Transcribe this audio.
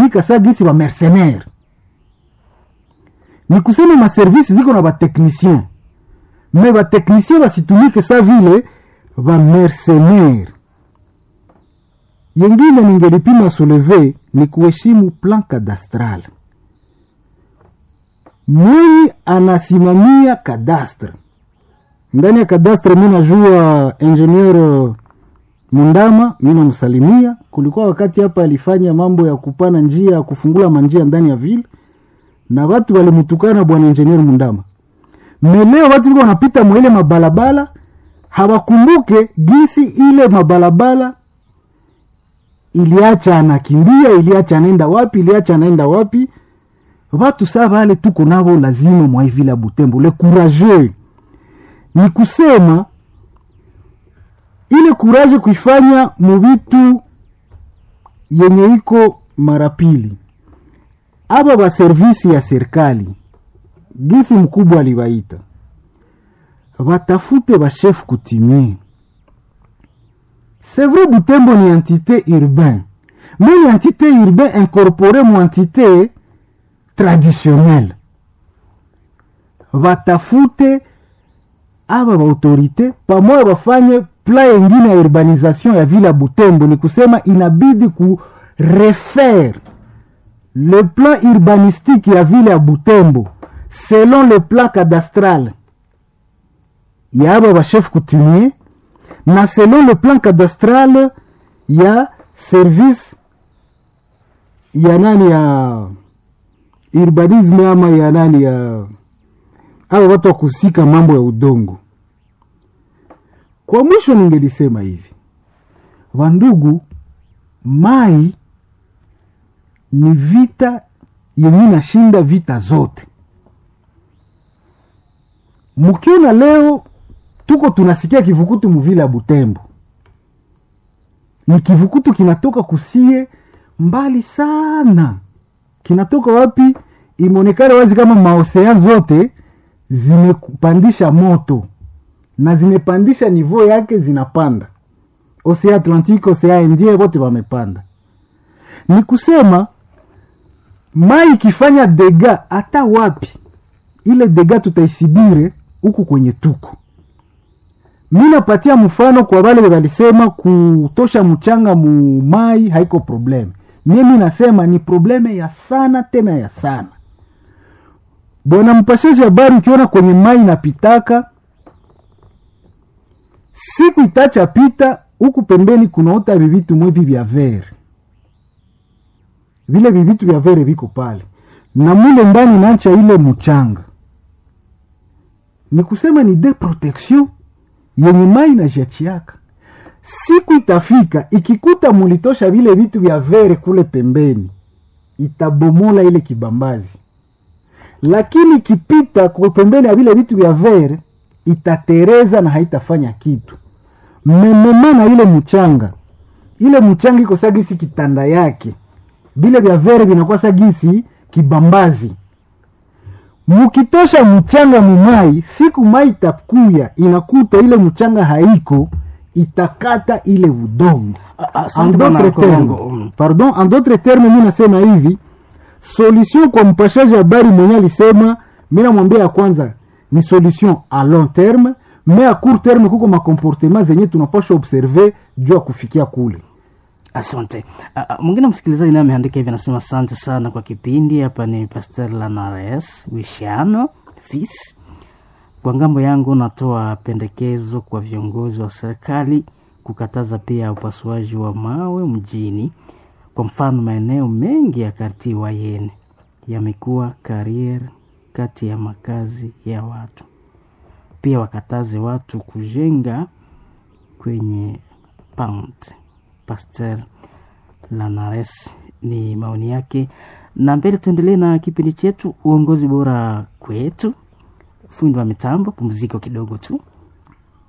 wanatumika saa gisi wa mercenaire ni kusema maservisi ziko na bateknicien me bateknicien basitumike sa vile bamercenaire yengine ningelipima soleve ni kuheshimu plan cadastral mwenye anasimamia kadastre ndani ya kadastre mi najua ingenieur mundama mi namsalimia kulikuwa wakati hapa alifanya mambo ya kupana njia ya kufungula manjia ndani ya vile na watu walimtukana bwana ingenieur mundama meleo watu liko wanapita mwaile mabalabala hawakumbuke gisi ile mabalabala iliacha anakimbia iliacha anaenda wapi iliacha anaenda wapi watu saa vale tuko navo lazima mwaivile ya butembo le courageux ni kusema ile kuraje kuifanya muvitu yenye iko mara pili aba baservisi ya serikali gisi mkubwa alibaita batafute bashefu kutimie c'est vrai butembo ni entité urbain mais ni entité urbain incorporé mu entité traditionnelle batafute aba baautorité pamoja bafanye pla yengine ya urbanisation ya vile ya butembo ni kusema inabidi ku refaire le plan urbanistique ya vile ya butembo selon le plan cadastral ya aba bachef coutumier na selon le plan cadastral ya service ya nani ya urbanisme ama ya nani ya aba watu wa kusika mambo ya udongo kwa mwisho ningelisema hivi wandugu mai ni vita yenye nashinda vita zote mkiona leo tuko tunasikia kivukutu muvile ya butembo ni kivukutu kinatoka kusie mbali sana kinatoka wapi imeonekana wazi kama maosean zote zimepandisha moto na zimepandisha nivo yake zinapanda osea atlantique osea indie wote wamepanda ni kusema mai ikifanya dega hata wapi ile dega tutaisibire huku kwenye tuko mi napatia mfano kwa wale walisema kutosha mchanga mu mai haiko probleme mie mi nasema ni probleme ya sana tena ya sana bwana mpashaji habari ukiona kwenye mai napitaka siku itacha pita huku pembeni kunaota vivitu mwevi vya vere vile vivitu vya vere viko pale na mule ndani nacha ile mchanga ni kusema ni de protection yenye mai na jachiaka siku itafika ikikuta mulitosha vile vitu vya vere kule pembeni itabomola ile kibambazi lakini ikipita kwa pembeni ya vile vitu vya vere itatereza na haitafanya kitu memema na ile mchanga ile mchanga iko sagisi kitanda yake vile vya vere vinakuwa sagisi kibambazi mukitosha mchanga mumai siku mai itakuya inakuta ile mchanga haiko itakata ile udongo en d'autres termes pardon en d'autres termes mi nasema hivi solution kwa mpashaji habari mwenye alisema mi namwambia ya kwanza ni solution a long terme me a court terme kuko makomportema zenye tunapasha observe juu ya kufikia kule asante uh, mwingine msikilizaji naye ameandika hivi anasema asante sana kwa kipindi hapa ni pastor lanares wishano fis kwa ngambo yangu natoa pendekezo kwa viongozi wa serikali kukataza pia upasuaji wa mawe mjini kwa mfano maeneo mengi ya karti wayene yamekuwa karier kati ya makazi ya watu pia wakataze watu kujenga kwenye pant pasteur lanares ni maoni yake na mbele tuendelee na kipindi chetu uongozi bora kwetu fundi wa mitambo pumziko kidogo tu